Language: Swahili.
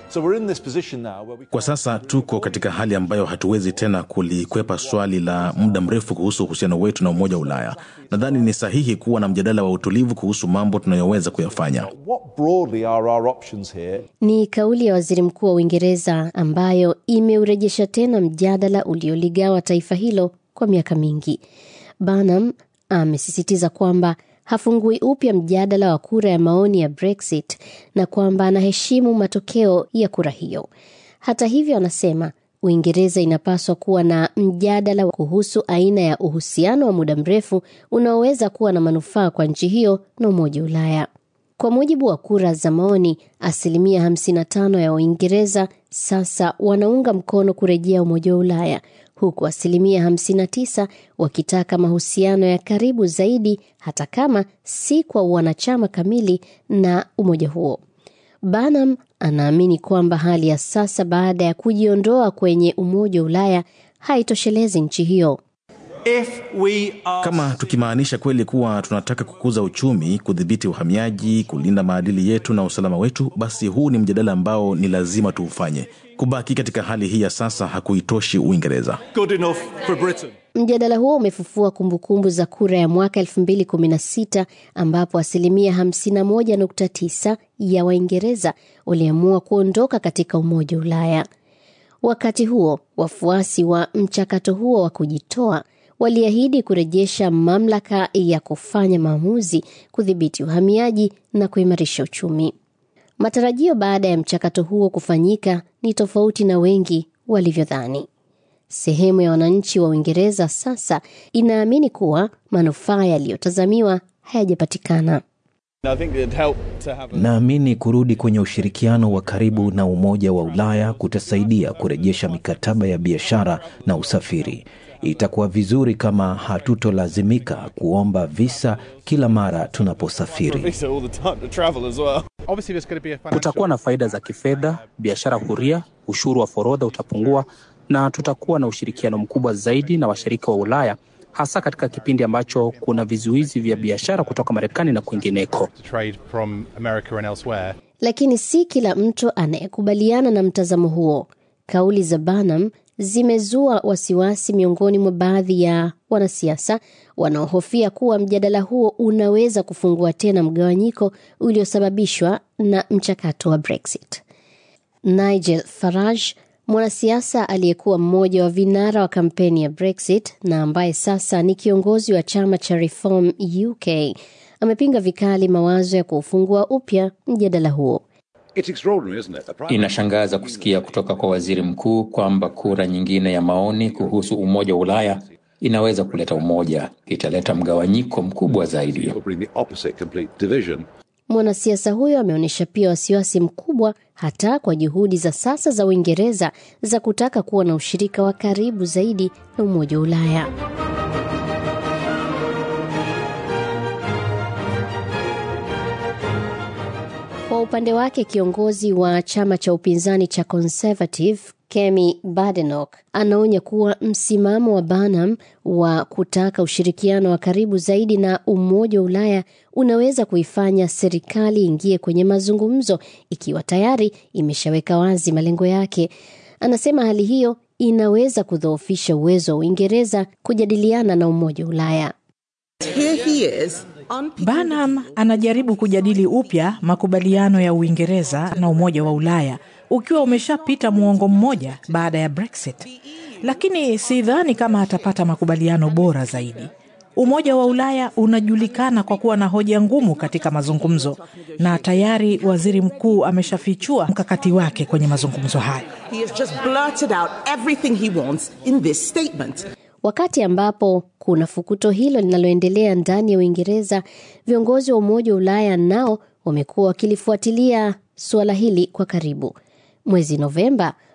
So we're in this position now where we Kwa sasa tuko katika hali ambayo hatuwezi tena kulikwepa swali la muda mrefu kuhusu uhusiano wetu na Umoja wa Ulaya. Nadhani ni sahihi kuwa na mjadala wa utulivu kuhusu mambo tunayoweza kuyafanya. what broadly are our options here Ni kauli ya waziri mkuu wa Uingereza ambayo imeurejesha tena mjadala ulioligawa taifa hilo kwa miaka mingi. Barnum amesisitiza kwamba hafungui upya mjadala wa kura ya maoni ya Brexit na kwamba anaheshimu matokeo ya kura hiyo. Hata hivyo, anasema Uingereza inapaswa kuwa na mjadala kuhusu aina ya uhusiano wa muda mrefu unaoweza kuwa na manufaa kwa nchi hiyo na Umoja wa Ulaya. Kwa mujibu wa kura za maoni, asilimia 55 ya Waingereza sasa wanaunga mkono kurejea Umoja wa Ulaya, huku asilimia 59 wakitaka mahusiano ya karibu zaidi, hata kama si kwa wanachama kamili na umoja huo. Barnum anaamini kwamba hali ya sasa baada ya kujiondoa kwenye Umoja wa Ulaya haitoshelezi nchi hiyo. If we are Kama tukimaanisha kweli kuwa tunataka kukuza uchumi, kudhibiti uhamiaji, kulinda maadili yetu na usalama wetu, basi huu ni mjadala ambao ni lazima tuufanye. Kubaki katika hali hii ya sasa hakuitoshi Uingereza. good enough for Britain Mjadala huo umefufua kumbukumbu za kura ya mwaka 2016 ambapo asilimia 51.9 ya Waingereza waliamua kuondoka katika Umoja wa Ulaya. Wakati huo, wafuasi wa mchakato huo wa kujitoa waliahidi kurejesha mamlaka ya kufanya maamuzi, kudhibiti uhamiaji na kuimarisha uchumi. Matarajio baada ya mchakato huo kufanyika ni tofauti na wengi walivyodhani. Sehemu ya wananchi wa Uingereza sasa inaamini kuwa manufaa yaliyotazamiwa hayajapatikana. I think it'd help to have a Naamini kurudi kwenye ushirikiano wa karibu na Umoja wa Ulaya kutasaidia kurejesha mikataba ya biashara na usafiri. Itakuwa vizuri kama hatutolazimika kuomba visa kila mara tunaposafiri. visa all the time to travel as well Kutakuwa na faida za kifedha, biashara huria, ushuru wa forodha utapungua, na tutakuwa na ushirikiano mkubwa zaidi na washirika wa Ulaya, hasa katika kipindi ambacho kuna vizuizi vya biashara kutoka Marekani na kwingineko. trade from America and elsewhere. Lakini si kila mtu anayekubaliana na mtazamo huo. Kauli za Barnum zimezua wasiwasi miongoni mwa baadhi ya wanasiasa wanaohofia kuwa mjadala huo unaweza kufungua tena mgawanyiko uliosababishwa na mchakato wa Brexit. Nigel Farage, mwanasiasa aliyekuwa mmoja wa vinara wa kampeni ya Brexit na ambaye sasa ni kiongozi wa chama cha Reform UK, amepinga vikali mawazo ya kuufungua upya mjadala huo. Inashangaza kusikia kutoka kwa waziri mkuu kwamba kura nyingine ya maoni kuhusu umoja wa Ulaya inaweza kuleta umoja, italeta mgawanyiko mkubwa zaidi. Mwanasiasa huyo ameonyesha pia wasiwasi mkubwa hata kwa juhudi za sasa za Uingereza za kutaka kuwa na ushirika wa karibu zaidi na Umoja wa Ulaya. Kwa upande wake kiongozi wa chama cha upinzani cha Conservative Kemi Badenoch anaonya kuwa msimamo wa Barnum wa kutaka ushirikiano wa karibu zaidi na Umoja wa Ulaya unaweza kuifanya serikali ingie kwenye mazungumzo ikiwa tayari imeshaweka wazi malengo yake. Anasema hali hiyo inaweza kudhoofisha uwezo wa Uingereza kujadiliana na Umoja wa Ulaya. Barnum anajaribu kujadili upya makubaliano ya Uingereza na Umoja wa Ulaya ukiwa umeshapita muongo mmoja baada ya Brexit, lakini sidhani kama atapata makubaliano bora zaidi. Umoja wa Ulaya unajulikana kwa kuwa na hoja ngumu katika mazungumzo, na tayari waziri mkuu ameshafichua mkakati wake kwenye mazungumzo hayo. Wakati ambapo kuna fukuto hilo linaloendelea ndani ya Uingereza, viongozi wa Umoja wa Ulaya nao wamekuwa wakilifuatilia suala hili kwa karibu. Mwezi Novemba,